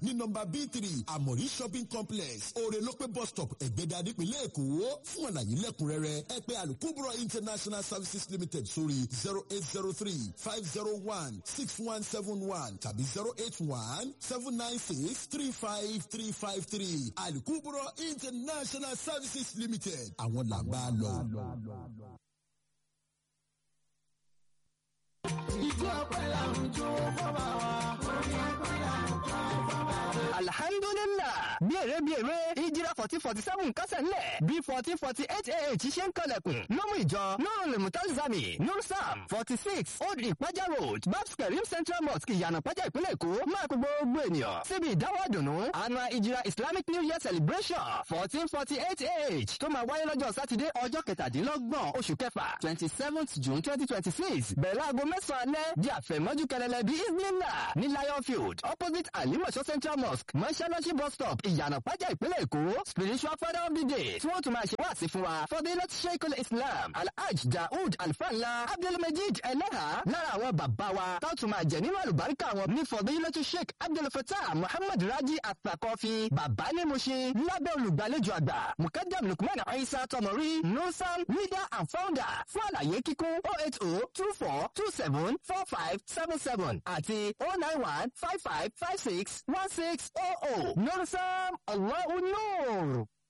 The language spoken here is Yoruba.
ní nọmba b three àmọ̀rí shopping complex orelope bus stop ẹ̀gbẹ́dà nípínlẹ̀ èkó fún àlàyé lẹ́kùnrẹ́rẹ́ ẹ pè alukubro international services limited sórí zero eight zero three five zero one six one seven one tàbí zero eight one seven nine six three five three five three alukubro international services limited àwọn làgbà lọ. ìjọ ọpẹ́ làwùjọ fọba wa orí ọpẹ́ làwùjọ fọba wa. alhamdulillah bí èrè bí èrè ìjìrà fourteen forty seven kásẹ̀ ńlẹ̀ bí fourteen forty eight ah ṣe ń kọlẹ̀kùn lọ́mú ìjọ nurul mutazami nursam forty six old ìpájà road babs karim central mosque ìyànà pájà ìpínlẹ̀ èkó máa kó gbogbo ènìyàn síbi ìdáwọ́ dùnú annual ìjìrà islamic new year celebration fourteen forty eight ah tó máa wáyé lọ́jọ́ sátidé ọjọ́ kẹtàdínlọ́gbọ̀n oṣù kẹfà twenty seventh june twenty twenty six bẹ̀rẹ̀ láago mẹ́sàn-án alẹ́ di àfẹ̀mọ́jú kẹlẹ́lẹ́ bí isnila ní lion field opposite alimọ̀ṣọ́ central mosque mọ́ṣáláṣí bus stop ìyànà pájà ìpínlẹ̀ èkó spiritual father of the day tí wọ́n tún máa ṣe wáàsí fún wa fadilat sheikh islam alhaj daoud alfanla abdulmajid eleha lára àwọn bàbá wa tó tún máa jẹ nínú àlùbáríkà wọn ní fadilat sheikh abdulfatah muhammad raji atakọfi bàbá ní mushin lábẹ́ olùgbàlejò àgbà mukadam lukman aisa tọmọrí nusam leader and founder fún àlàyé kíkún oh eight oh two four two seven four five seven seven àti oh nine one five five five six one six oh oh nusam allahu nur.